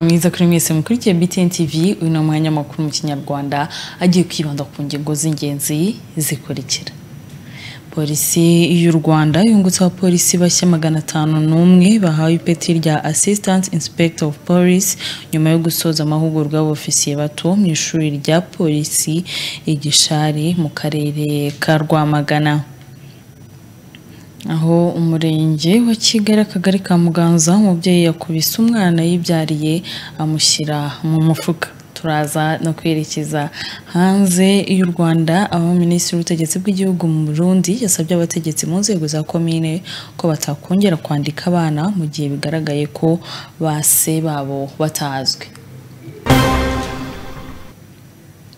mwiza kuri mwese mukurikiye BTN TV uyu ni umwanya makuru mu kinyarwanda agiye kwibanda ku ngingo z'ingenzi zikurikira polisi y'u rwanda yungutse abapolisi bashya magana atanu n'umwe bahawe ipeti rya assistant inspector of police nyuma yo gusoza amahugurwa y'abofisiye bato mu ishuri rya polisi i gishari mu karere ka rwamagana aho umurenge wa kigali akagari ka muganza umubyeyi yakubise umwana yibyariye amushyira mu mufuka turaza no kwerekeza hanze y'u rwanda aho minisitiri w'ubutegetsi bw'igihugu mu burundi yasabye abategetsi mu nzego za komine ko batakongera kwandika abana mu gihe bigaragaye ko base babo batazwi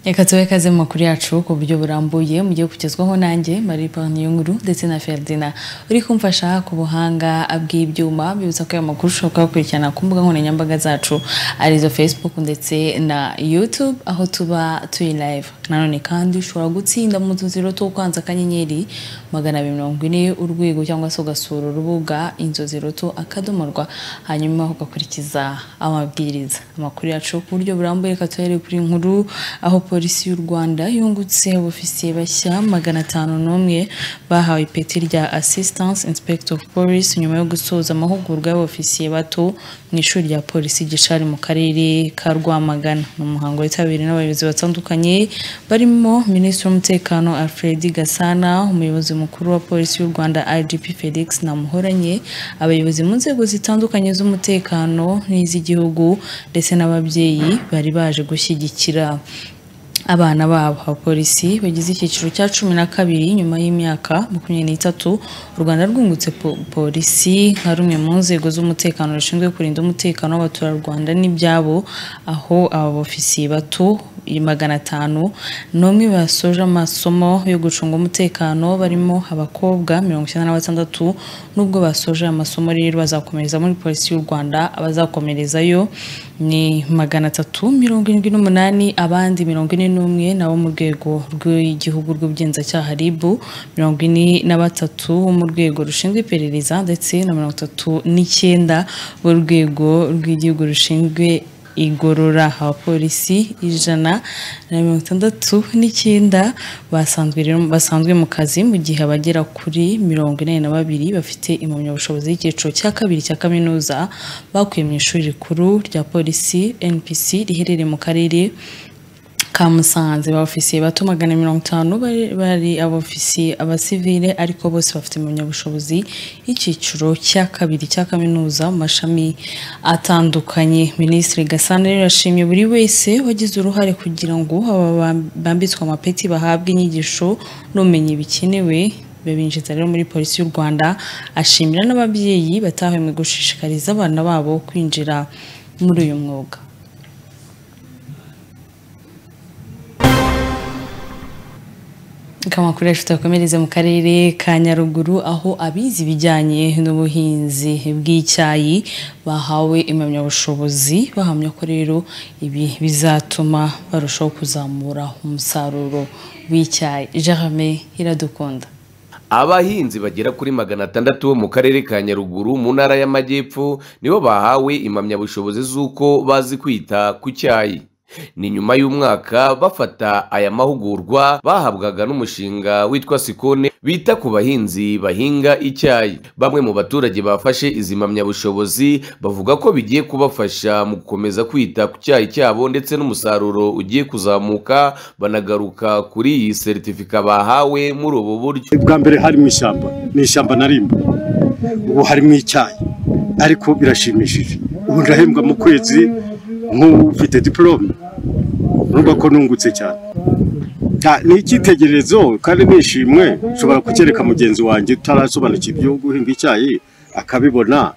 reka tuwe kaze mu makuru yacu ku buryo burambuye mugiye kugezwaho nanjye marie paul nkuru ndetse na ferdinand uri kumfasha ku buhanga bw'ibyuma bibutsa ko ayo makuru ushobora kuyakurikirana ku mbuga nkoranyambaga zacu arizo facebook ndetse na youtube aho tuba turi live nanone kandi ushobora gutsinda mu tuziro two kwanza akanyenyeri magana abiri mirongo ine urwego cyangwa se ugasura urubuga inzozi roto akadomorwa hanyuma ugakurikiza amabwiriza amakuru yacu ku buryo burambuye reka tuhere kuri nkuru aho polisi y'u rwanda yungutse abofisiye bashya magana atanu n'umwe bahawe ipeti rya assistance inspector of police nyuma yo gusoza amahugurwa y'abofisiye bato mu ishuri rya polisi gishari mu karere ka rwamagana ni umuhango witabiriwe n'abayobozi batandukanye barimo minisitiri w'umutekano alfred gasana umuyobozi mukuru wa polisi y'u rwanda igp felix namuhoranye abayobozi mu nzego zitandukanye z'umutekano n'iz'igihugu ndetse n'ababyeyi bari baje gushyigikira abana babo abapolisi bagize icyiciro cya cumi na kabiri nyuma y'imyaka makumyabiri n'itatu u rwanda rwungutse polisi nka rumwe mu nzego z'umutekano rushinzwe kurinda umutekano w'abaturarwanda n'ibyabo aho aba bofisiye bato magana atanu n'umwe basoje amasomo yo gucunga umutekano barimo abakobwa mirongo icyenda na batandatu n'ubwo basoje amasomo rero bazakomereza muri polisi y'u rwanda abazakomerezayo ni magana atatu mirongo irindwi n'umunani abandi mirongo ine n'umwe nabo mu rwego rw'igihugu rw'ubugenzacyaha ribu mirongo ine na batatu bo mu rwego rushinzwe iperereza ndetse na mirongo itatu n'icyenda b'urwego rw'igihugu rushinzwe igorora abapolisi ijana na mirongo itandatu n'icyenda basanzwe mu kazi mu gihe abagera kuri mirongo inani na babiri bafite impamyabushobozi y'icyiciro cya kabiri cya kaminuza bakuye mu ishuri rikuru rya polisi npc riherereye mu karere ka musanze ba ofisiye bato magana mirongo itanu bari abofisiye abasivile ariko bose bafite impamyabushobozi y'icyiciro cya kabiri cya kaminuza mu mashami atandukanye minisitiri gasana rero yashimye buri wese wagize uruhare kugira ngo aba bambitswe amapeti bahabwe inyigisho n'ubumenyi bikenewe babinjiza rero muri polisi y'u rwanda ashimira n'ababyeyi batahuye mu gushishikariza abana babo kwinjira muri uyu mwuga kamakoresha tutakomereze mu karere ka nyaruguru aho abize ibijyanye n'ubuhinzi bw'icyayi bahawe impamyabushobozi bahamya ko rero ibi bizatuma barushaho kuzamura umusaruro w'icyayi jarame iradukunda abahinzi bagera kuri magana atandatu bo mu karere ka nyaruguru mu ntara y'amajyepfo nibo bahawe impamyabushobozi z'uko bazi kwita ku cyayi ni nyuma y'umwaka bafata aya mahugurwa bahabwaga n'umushinga witwa sikone bita ku bahinzi bahinga icyayi bamwe mu baturage bafashe izi mpamyabushobozi bavuga ko bigiye kubafasha mu gukomeza kwita ku cyayi cyabo ndetse n'umusaruro ugiye kuzamuka banagaruka kuri iyi seritifika bahawe muri ubu buryo bwa mbere hari mu ishyamba ni ishyamba narimba ubu harimo icyayi ariko birashimishije ubu ndahembwa mu kwezi nk'ufite diporome urumva ko nungutse cyane ni icyitegererezo kandi nishimwe ushobora kucyereka mugenzi wanjye utarasobanukiwe ibyo guhinga icyayi akabibona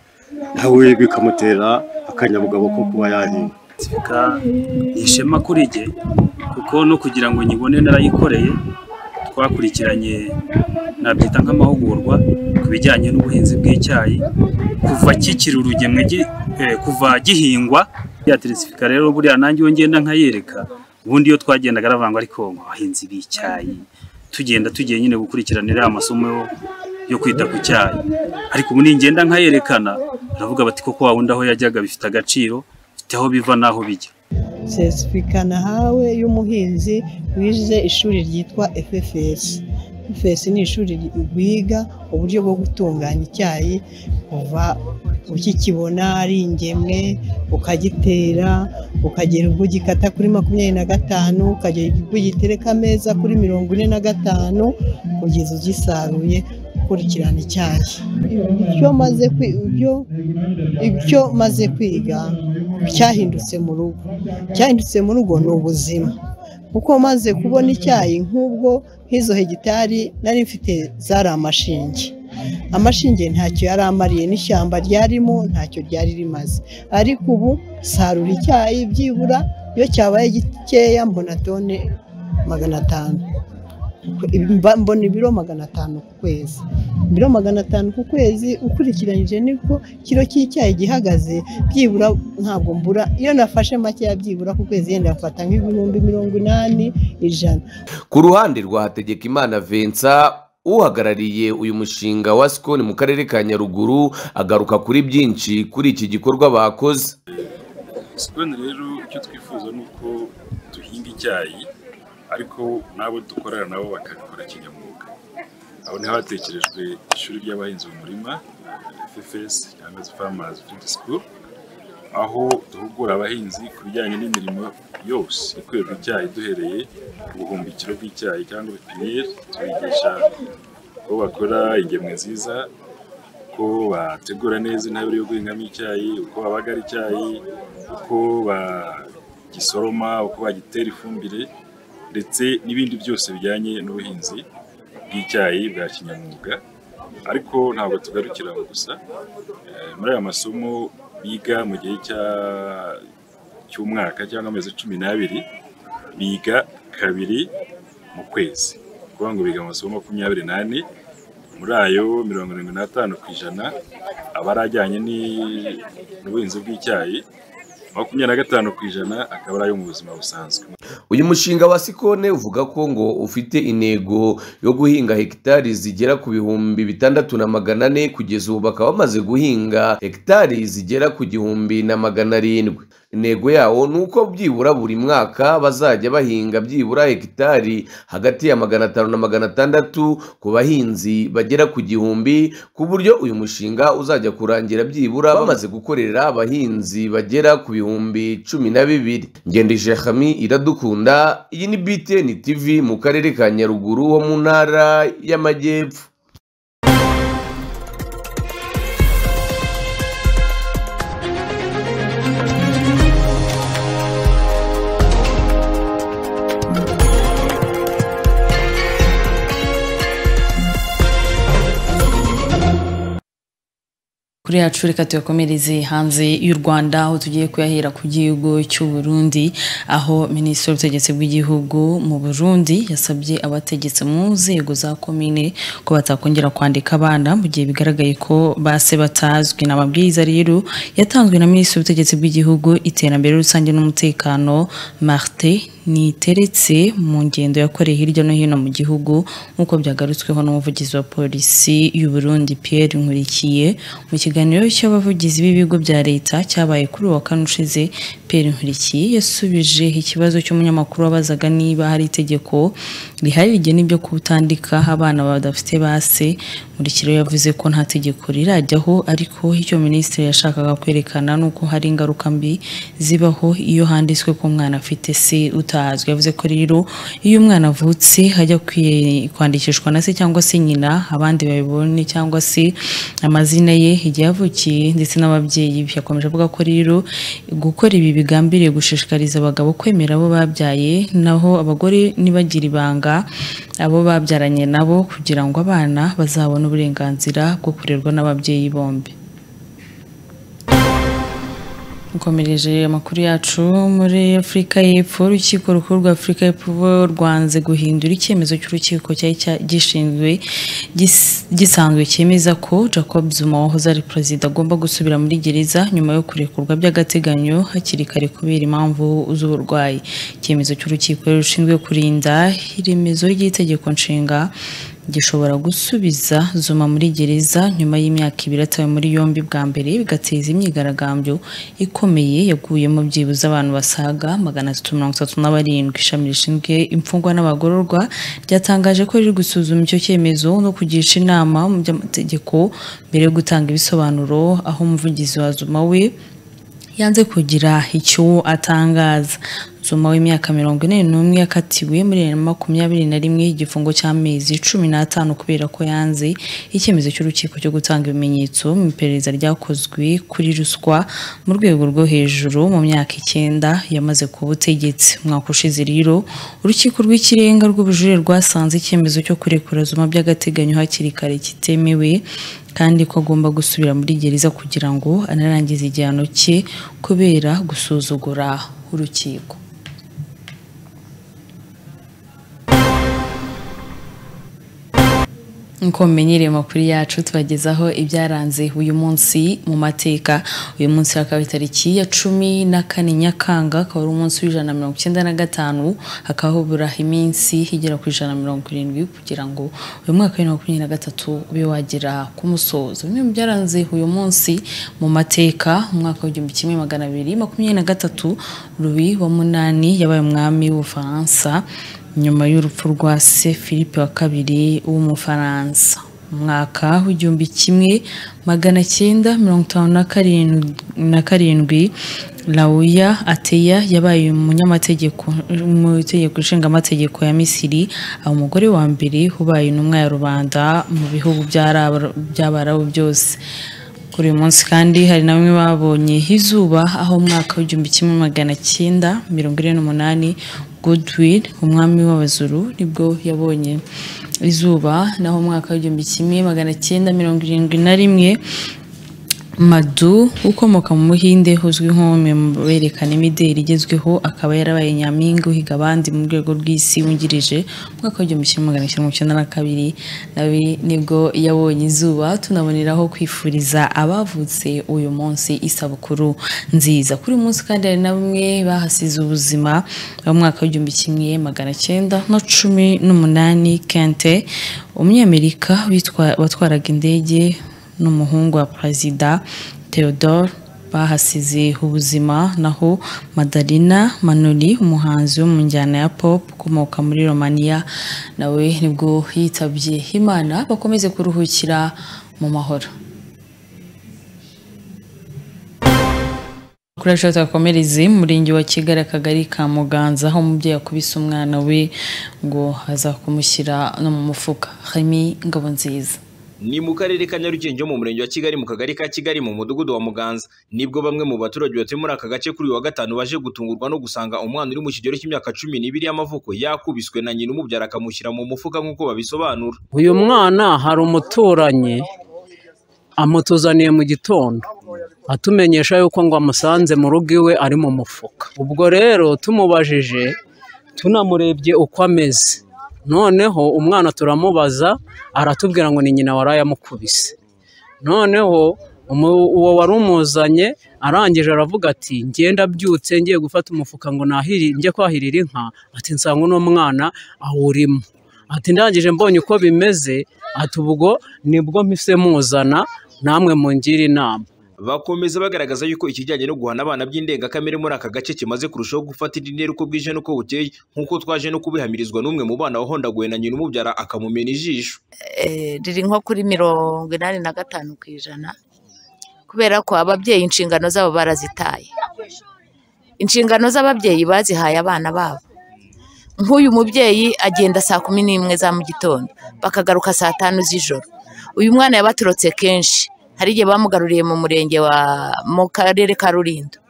nawe bikamutera akanyabugabo ko kuba yahinga ishema kuri jye kuko no kugira ngo nyibone narayikoreye twakurikiranye nabyita nk'amahugurwa ku bijyanye n'ubuhinzi bw'icyayi kuva kikiri urugemwe kuva gihingwa ya teresifika rero buriya nanjye iyo ngenda nkayereka ubundi iyo twagendaga aravangwa ariko abahinzi b'icyayi tugenda tugiye nyine gukurikiranira amasomo yo kwita ku cyayi ariko ubu ningenda nkayerekana baravuga bati koko wundi aho yajyaga bifite agaciro bifite aho biva n'aho bijya sesitifika nahawe y'umuhinzi wize ishuri ryitwa FFS FFS ni ishuri rwiga uburyo bwo gutunganya icyayi kuva ukikibona ari ingemwe ukagitera ukagera ubwo ugikata kuri makumyabiri na gatanu ukagera ubwo ugitereka ameza kuri mirongo ine na gatanu kugeza ugisaruye ukurikirana icyayi ibyo maze kwi- ibyo- ibyo maze kwiga cyahindutse mu rugo cyahindutse mu rugo ni ubuzima kuko maze kubona icyayi nk'ubwo nk'izo hegitari nari mfite zari amashinge amashinge ntacyo yari amariye n'ishyamba ryarimo ntacyo ryari rimaze ariko ubu sarura icyayi byibura iyo cyabaye gikeya mbona tone magana atanu Mba- mbona ibiro magana atanu ku kwezi ibiro magana atanu ku kwezi ukurikiranyije niko kiro cy'icyayi gihagaze byibura ntabwo mbura iyo nafashe makeya byibura ku kwezi yenda mfata nk'ibihumbi mirongo inani ijana ku ruhande rwa hategekimana vensa uhagarariye uyu mushinga wa sikoni mu karere ka nyaruguru agaruka kuri byinshi kuri iki gikorwa bakoze sikoni rero icyo twifuza ni uko duhinga icyayi ariko n'abo dukorera nabo bakabikora kinyamwuga aho niho hatekerejwe ishuri ry'abahinzi mu murima FFS cyangwa se Farmers Field School aho duhugura abahinzi ku bijyanye n'imirimo yose ikorerwa icyayi duhereye ku buhumbikiro bw'icyayi cyangwa pipiniyeri tubigisha uko bakora ingemwe nziza uko bategura neza intabire yo guhingamo icyayi uko babagara icyayi uko bagisoroma uko bagitera ifumbire ndetse n'ibindi byose bijyanye n'ubuhinzi bw'icyayi bwa kinyamwuga ariko ntabwo tugarukira aho gusa Eh, muri aya masomo biga mu gihe cya- cy'umwaka cyangwa amezi cumi n'abiri biga kabiri mu kwezi ni ukuvuga ngo biga amasomo makumyabiri n'ane muri ayo mirongo irindwi n'atanu ku ijana aba ari ajyanye ni- n'ubuhinzi bw'icyayi makumyabiri na gatanu ku ijana akaba ari ayo mu buzima busanzwe uyu mushinga wa sikone uvuga ko ngo ufite intego yo guhinga hegitari zigera ku bihumbi bitandatu na magana ane kugeza ubu bakaba bamaze guhinga hegitari zigera ku gihumbi na magana arindwi intego yawo ni uko byibura buri mwaka bazajya bahinga byibura hegitari hagati ya magana atanu na magana atandatu ku bahinzi bagera ku gihumbi ku buryo uyu mushinga uzajya kurangira byibura bamaze gukorera abahinzi bagera ku bihumbi cumi na bibiri ngendije hami iradukunda iyi ni btn tv mu karere ka nyaruguru ho mu ntara y'amajyepfo kuri yacu reka tuyakomereze hanze y'u rwanda aho tugiye kuyahera ku gihugu cy'u burundi aho minisitiri w'ubutegetsi bw'igihugu mu burundi yasabye abategetse mu nzego za komine ko batakongera kwandika abana mu gihe bigaragaye ko base batazwi ni amabwiriza rero yatanzwe na minisitiri w'ubutegetsi bw'igihugu iterambere rusange n'umutekano marite niteretse mu ngendo yakoreye hirya no hino mu gihugu nk'uko byagarutsweho n'umuvugizi wa polisi y'u Burundi Pierre Nkurikiye mu kiganiro cy'abavugizi b'ibigo bya leta cyabaye kuri uwa kane ushize Pierre Nkurikiye yasubije ikibazo cy'umunyamakuru wabazaga niba hari itegeko rihari rigena ibyo kutandika abana badafite base Murikiro yavuze ko nta tegeko rirajyaho ariko icyo minisitiri yashakaga kwerekana ni uko hari ingaruka mbi zibaho iyo handitswe ko umwana afite se utazwi yavuze ko rero iyo umwana avutse hajya kwi- kwandikishwa na se cyangwa se nyina abandi babibone cyangwa se amazina ye igihe yavukiye ndetse n'ababyeyi be yakomeje avuga ko rero gukora ibi bigambiriye gushishikariza abagabo kwemera abo babyaye naho abagore ntibagira ibanga abo babyaranye nabo kugira ngo abana bazabone uburenganzira bwo kurerwa n'ababyeyi bombi dukomereje amakuru yacu muri afurika y'epfo urukiko rukuru rwa afurika y'epfo rwanze guhindura icyemezo cy'urukiko cyari cya- gishinzwe gis- gisanzwe cyemeza ko jacob zuma wahoze ari perezida agomba gusubira muri gereza nyuma yo kurekurwa by'agateganyo hakiri kare kubera impamvu z'uburwayi icyemezo cy'urukiko rushinzwe kurinda iremezo ry'itegeko nshinga gishobora gusubiza zuma muri gereza nyuma y'imyaka ibiri atawe muri yombi bwa mbere bigateza imyigaragambyo ikomeye yaguyemo byibuze abantu basaga magana atatu mirongo itatu na barindwi ishami rishinzwe imfungwa n'abagororwa ryatangaje ko riri gusuzuma icyo cyemezo no kugisha inama mu by'amategeko mbere yo gutanga ibisobanuro aho umuvugizi wa zuma we yanze kugira icyo atangaza zuma w'imyaka mirongo ine n'umwe yakatiwe muri bibiri na makumyabiri na rimwe igifungo cy'amezi cumi n'atanu kubera ko yanze icyemezo cy'urukiko cyo gutanga ibimenyetso mu iperereza ryakozwe kuri ruswa mu rwego rwo hejuru mu myaka icyenda yamaze ku butegetsi umwaka ushize rero urukiko rw'ikirenga rw'ubujurire rwasanze icyemezo cyo kurekura zuma by'agateganyo hakiri kare kitemewe kandi ko agomba gusubira muri gereza kugira ngo anarangize igihano cye kubera gusuzugura urukiko nk'uko mumenyereye amakuru yacu tubagezaho ibyaranze uyu munsi mu mateka uyu munsi hakaba itariki ya cumi na kane nyakanga akaba ari umunsi w'ijana na mirongo icyenda na gatanu hakaba habura iminsi igera ku ijana na mirongo irindwi kugira ngo uyu mwaka wa makumyabiri na gatatu ube wagera ku musozo bimwe mu byaranze uyu munsi mu mateka umwaka w'igihumbi kimwe magana abiri makumyabiri na gatatu rubi wa munani yabaye umwami w'ubufaransa nyuma y'urupfu rwa se philippe wa kabiri w'umufaransa umwaka w'igihumbi kimwe magana cyenda mirongo itanu na karindwi lauya ateya yabaye umunyamategeko mu itegeko nshingamategeko ya misiri aba umugore wa mbere ubaye intumwa ya rubanda mu bihugu by'abarabu byose kuri uyu munsi kandi hari na bamwe babonye izuba aho umwaka w'igihumbi kimwe magana cyenda mirongo ine n'umunani Goodwill umwami w'abazuru nibwo yabonye izuba naho umwaka w'igihumbi kimwe magana cyenda mirongo irindwi na rimwe madu ukomoka mu buhinde uzwi nk'umwe mu berekana imideli igezweho akaba yarabaye nyampinga uhiga abandi mu rwego rw'isi wungirije umwaka w'igihumbi kimwe magana cyenda mirongo icyenda na kabiri nawe nibwo yabonye izuba tunaboneraho kwifuriza abavutse uyu munsi isabukuru nziza kuri uyu munsi kandi hari na bamwe bahasize ubuzima mu mwaka w'igihumbi kimwe magana cyenda na cumi n'umunani kente umunyamerika watwaraga indege n'umuhungu wa perezida theodore bahasize ubuzima naho madarina manuri umuhanzi wo mu njyana ya pop ukomoka muri romania nawe nibwo yitabye imana bakomeze kuruhukira mu mahoro kuri ashobora twakomereze mu murenge wa kigali akagari ka muganza aho umubyeyi akubise umwana we ngo aza kumushyira no mu mufuka harimo ingabo nziza ni mu karere ka nyarugenge mu murenge wa kigali mu kagari ka kigali mu mudugudu wa muganza nibwo bamwe mu baturage batuye muri aka gace kuri uyu wa gatanu baje gutungurwa no gusanga umwana uri mu kigero cy'imyaka cumi n'ibiri y'amavuko yakubiswe na nyina umubyara akamushyira mu mufuka nk'uko babisobanura uyu mwana hari umuturanyi amutuzaniye mu gitondo atumenyesha yuko ngo amusanze mu rugo iwe ari mu mufuka ubwo rero tumubajije tunamurebye uko ameze noneho umwana turamubaza aratubwira ngo ni nyina waraye amukubise noneho uwo wari umuzanye arangije aravuga ati ngenda abyutse ngiye gufata umufuka ngo nahiri njye kwahirira inka ati nsanga uno mwana awurimo ati ndangije mbonye uko bimeze ati ubwo nibwo mpise muzana namwe mungira inama bakomeza bagaragaza yuko ikijyanye no guhana abana by'indengakamere muri aka gace kimaze kurushaho gufata indi ntera uko bwije n'uko bukeye nk'uko twaje no kubihamirizwa n'umwe mu bana wahondaguwe na nyina umubyara akamumena ijisho riri nko kuri mirongo inani na gatanu ku ijana kubera ko ababyeyi inshingano zabo barazitaye inshingano z'ababyeyi bazihaye abana babo nk'uyu mubyeyi agenda saa kumi n'imwe za mu gitondo bakagaruka saa tanu z'ijoro uyu mwana yabaturutse kenshi hari igihe bamugaruriye mu murenge wa mu karere ka rulindo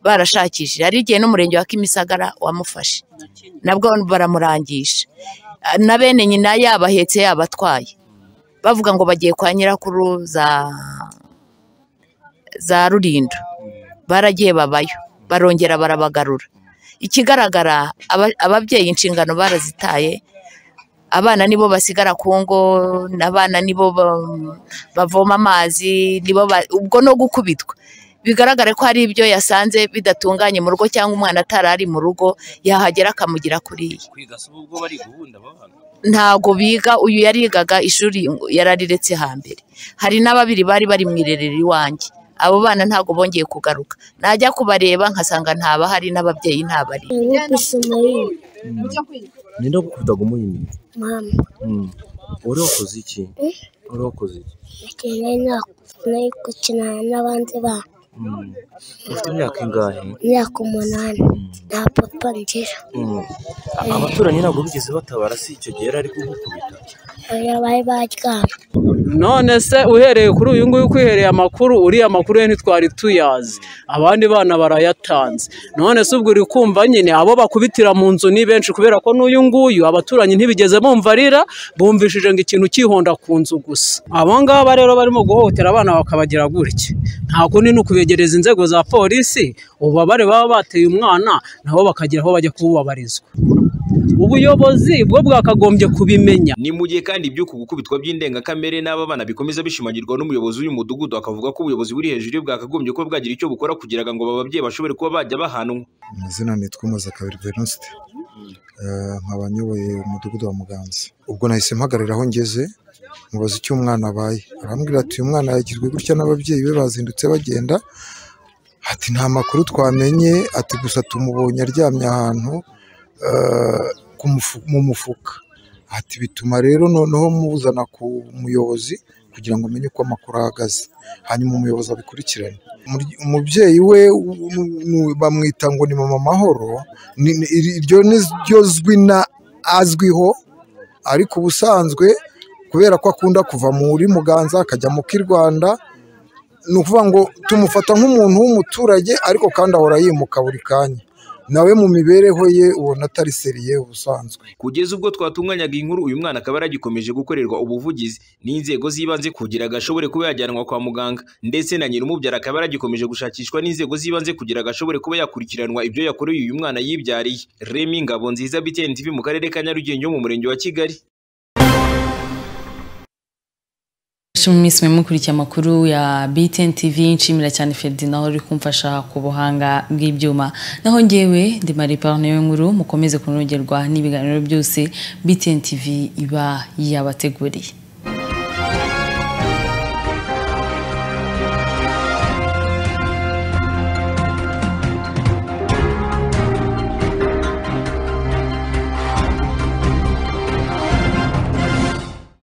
barashakishije hari igihe n'umurenge wa kimisagara wamufashe nabwo baramurangisha na bene nyina yaba ahetse yaba atwaye bavuga ngo bagiye kwa nyirakuru za za rulindo baragiye babayo barongera barabagarura ikigaragara ababyeyi inshingano barazitaye abana nibo basigara ku ngo abana nibo bavoma amazi nibo ubwo no gukubitwa bigaragare ko hari ibyo yasanze bidatunganye mu rugo cyangwa umwana atari ari mu rugo yahagera akamugira kuriya kwiga si ubwo bari guhunda babana ntago biga uyu yarigaga ishuri yarariretse hambere hari na babiri bari bari mu irerero iwanjye abo bana ntago bongeye kugaruka najya kubareba nkasanga ntabahari n'ababyeyi ntabari ninde wakudaga umuhinde Mama, uri wakoze iki uri wakoze iki nakeneye nari gukina n'abandi bana ufite imyaka ingahe imyaka umunani nta papa ngira abaturanyi ntabwo bigeze batabara si icyo gihe yari ari kugukubita oya bari baryama none se uhereye kuri uyu nguyu kwihereye amakuru uriya makuru ye ntitwari tuyazi abandi bana barayatanze none se ubwo uri kumva nyine abo bakubitira mu nzu ni benshi kubera ko n'uyu nguyu abaturanyi ntibigeze bumva arira bumvishije ngo ikintu cyihonda ku nzu gusa abo ngaba rero barimo guhohotera abana bakabagira gutya nta kundi ni ukubegereza inzego za polisi ububabare baba bateye umwana nabo bakagira aho bajya kububabarizwa ubuyobozi bwo bwakagombye kubimenya ni mu gihe kandi iby'uku gukubitwa by'indengakamere n'aba bana bikomeza bishimangirwa n'umuyobozi w'uyu mudugudu akavuga ko ubuyobozi buri hejuru ye bwakagombye kuba bwagira icyo bukora kugira ngo aba babyeyi bashobore kuba bajya bahanwa amazina nitwa Muzakabiri Venuste Eh, nkaba nyoboye umudugudu wa Muganza ubwo nahise mpagarara aho ngeze mubaza icyo umwana abaye arambwira ati uyu mwana yagizwe gutya n'ababyeyi be bazindutse bagenda ati nta makuru twamenye ati gusa tumubonye aryamye ahantu eh, ku mufu- mu mufuka ati bituma rero noneho muzana ku muyobozi kugira ngo amenye uko amakuru ahagaze hanyuma umuyobozi abikurikirane Umuryi- umubyeyi we u- u- nu- bamwita ngo ni mama mahoro ni- ni- iri- iryo ni ryo zwi na azwiho ariko ubusanzwe kubera ko akunda kuva muri muganza akajya mu k'i rwanda ni ukuvuga ngo tumufata nk'umuntu w'umuturage ariko kandi ahora yimuka buri kanya nawe mu mibereho ye ubona atari seriye ubusanzwe kugeza ubwo twatunganyaga iyi nkuru uyu mwana akaba yaragikomeje gukorerwa ubuvugizi n'inzego z'ibanze kugira ngo ashobore kuba yajyanwa kwa muganga ndetse na nyir'umubyara akaba yaragikomeje gushakishwa n'inzego z'ibanze kugira ngo ashobore kuba yakurikiranwa ibyo yakoreye uyu mwana yibyariye remi ngabo nziza btn tv mu karere ka nyarugenge ho mu murenge wa kigali mu minsi mwe mukurikiye amakuru ya BTN TV nshimira cyane Ferdinand uri kumfasha ku buhanga bw'ibyuma naho ngewe ndi Marie Parne nkuru mukomeze kunogerwa n'ibiganiro byose BTN TV iba yabateguriye